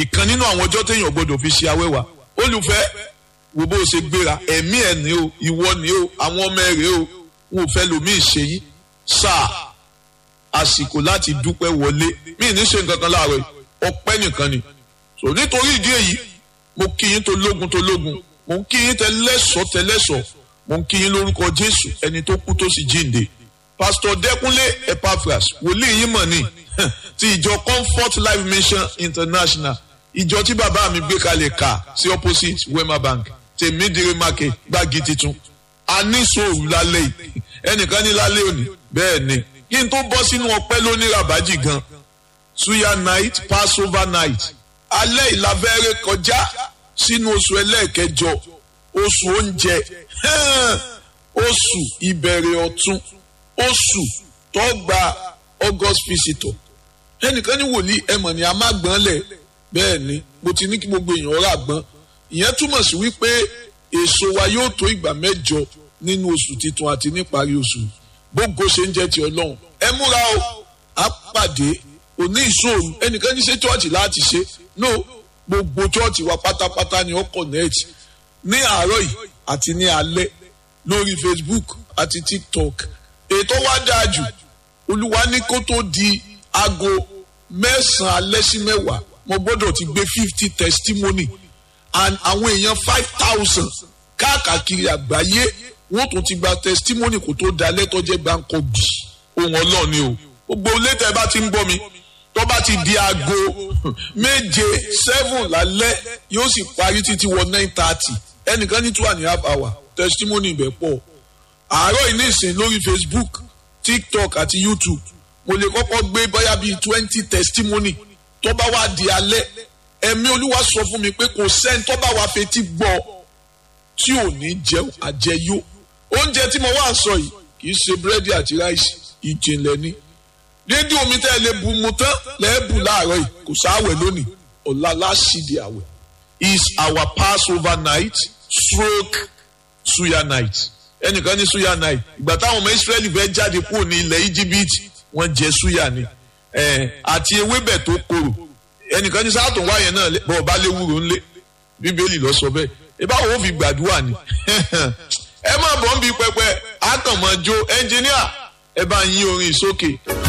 ìkan nínú àwọn ọjọ́ téèyàn gbọ́dọ̀ fi ṣe awẹ́wà olùfẹ́ wo bó ṣe gbéra ẹ̀mí ẹ̀ ní o ìwọ ní o àwọn ọmọ ẹ̀ rèé o wọn ò fẹ́ lòmíì ṣe yí sáà àsìkò láti dúpẹ́ wọlé mí ní ṣe nǹkan kan láàárọ̀ ọpẹ́ nìkan ni so nítorí ìdí èyí mo kí yín tó lógun tó lógun mo ń kí yín tẹlẹ́sọ̀ tẹlẹ́sọ̀ mo ń kí yín lórúkọ jésù ẹni tó kú tó sì jíǹde pastor dẹkúnlé epaphras wòlíì yín mọ̀ ní ti ìjọ comfort life mission international ìjọ tí bàbá mi gbé kalẹ̀ kà sí opposite wema bank tèmídìrí market gbági titun a ní sòrò lálẹ́ yìí ẹnìkan ní lálẹ́ òní bẹ́ẹ̀ ni kí n tó bọ́ sínú ọpẹ́ lóní rabaji gan suya night passover night alẹ́ ìlàfẹ́rẹ́ kọjá sínú oṣù ẹlẹ́ẹ̀kẹjọ oṣù oúnjẹ oṣù ìbẹ̀rẹ̀ ọ̀tun oṣù tó gba august visitor ẹnìkan ní wòlíì ẹmọ̀ ni a má gbọ́n lẹ̀ bẹ́ẹ̀ ni mo ti ní kí gbogbo èèyàn rà gbọ́n ìyẹn túmọ̀ sí wípé èso wa yóò tó ìgbà mẹ́jọ nínú oṣù titun àti níparí oṣù gbogbo ṣe ń jẹ́ ti ọlọ́run ẹ múra o á pàdé òní ìṣòro ẹnìkan ní ṣe chọ́ọ̀chì láti ṣe no gbogbo chọ́ọ̀chì wa pátápátá ni ó connect ní àárọ̀ yìí àti ní alẹ́ lórí facebook àti tiktok ètò wa dáa jù olúwa ní kó tó di aago mẹ́sàn-án alẹ́ sí mẹ́wàá mo gbọ́dọ̀ ti gbé fifty testimony and àwọn èèyàn five thousand káàkiri àgbáyé wọ́n tún ti gba testimony kó tó da lẹ́tọ́jẹ́ gbáǹkọ́ bì ohun ọlọ́ọ̀ ni o gbogbo létẹ̀ bá ti ń gbọ́ mi tó bá ti di aago méje seven lálẹ́ yóò sì parí títí wọ nine thirty ẹnìkan ní two and a half hour testimony ibẹ̀ pọ̀ àárọ̀ yìí ní ìsìn lórí facebook tiktok àti youtube mo lè kọ́kọ́ gbé bóyá bíi twenty testimony tó bá wá di alẹ́ ẹ̀mí olúwa sọ fún mi pé kò sẹ́ni tó bá wá fetí gbọ́ tí ò ní jẹun àjẹyó oúnjẹ tí mo wá sọ yìí kì í ṣe búrẹ́dì àti ráìsì ìjìnlẹ̀ ni rédíò mi tẹ́ ẹ lè bu mu tán lẹ́ẹ̀bù láàárọ̀ yìí kò sáwẹ̀ lónìí ọ̀la láṣìdì àwẹ̀ is our passover night stroke suya night ẹnìkan ní suya night ìgbà táwọn ọmọ israẹli fẹ́ jáde kúrò ní ilẹ̀ íjíbítì wọ́n jẹ suya ni àti ewébẹ̀ tó korò ẹnìkan ní sáà tó wáyé náà bọ́ọ̀ bá lé wúro ńlé bíbélì lọ sọ bẹ́ẹ̀ ìbáwo ó fi gbàdúrà ni ẹ má bọ̀ ń bi pẹpẹ àtànmọ́jó ẹnjìníà ẹ bá ń yí orin sókè.